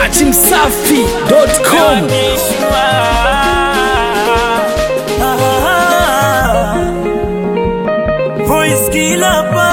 Dati Msafi.com. Voice killer pa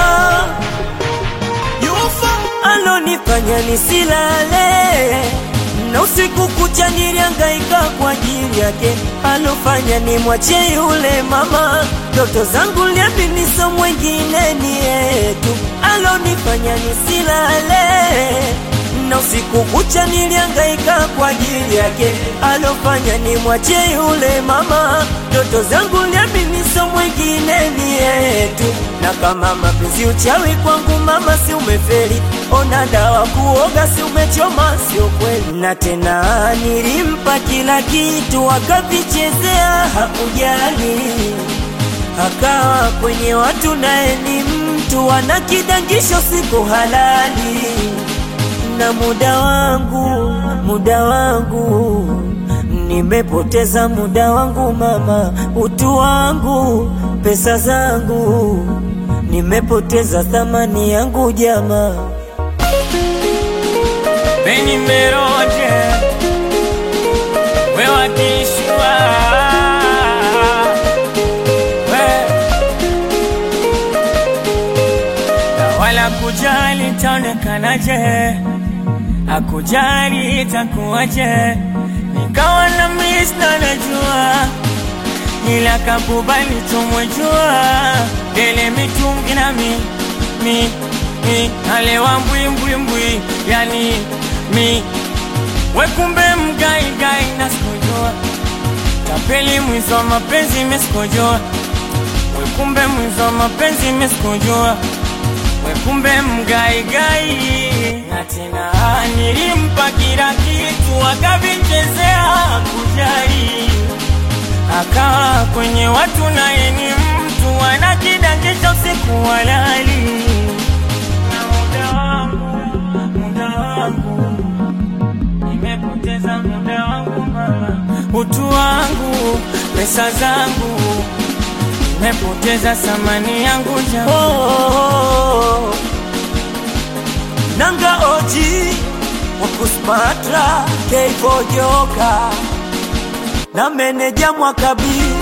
Yufa alonifanya nisilale na usiku kucha nilihangaika kwa ajili yake, alofanya nimwache yule mama. Ndoto zangu liaminiso mwengine ni yetu, alonifanya nisilale na usiku kucha nilihangaika kwa ajili yake, alofanya nimwache yule mama. Ndoto zangu liaminiso mwengine ni yetu, na kama mapenzi uchawi kwangu mama, si umefeli? Ona dawa kuoga, si umechoma? Sio kweli. Na tena nilimpa kila kitu, akavichezea, hakujali akawa kwenye watu, naye ni mtu ana kidangisho, siku halali na muda wangu, muda wangu nimepoteza muda wangu mama, utu wangu, pesa zangu nimepoteza thamani yangu jamaa. Beni Meroje, we wakishwa we na wala kujali taonekanaje, akujali itakuwaje, nikawa na miss na najua ila kakubali tumwejua dele mitungi na mi mi mi alewa mbwimbwimbwi yani mi wekumbe mgaigai na sikujua tapeli mwizo wa mapenzi mesikujua wekumbe mwizo wa mapenzi mesikujua wekumbe mgaigai na tena nilimpa kila kitu akavichezea kujali akawa kwenye watu naye ni mtu ana kidangisha usiku walali na muda wangu muda wangu nimepoteza muda wangu mama utu wangu pesa zangu nimepoteza thamani yangu jamaa Oh, nanga oji wakusmatra keivojoka na meneja mwakabi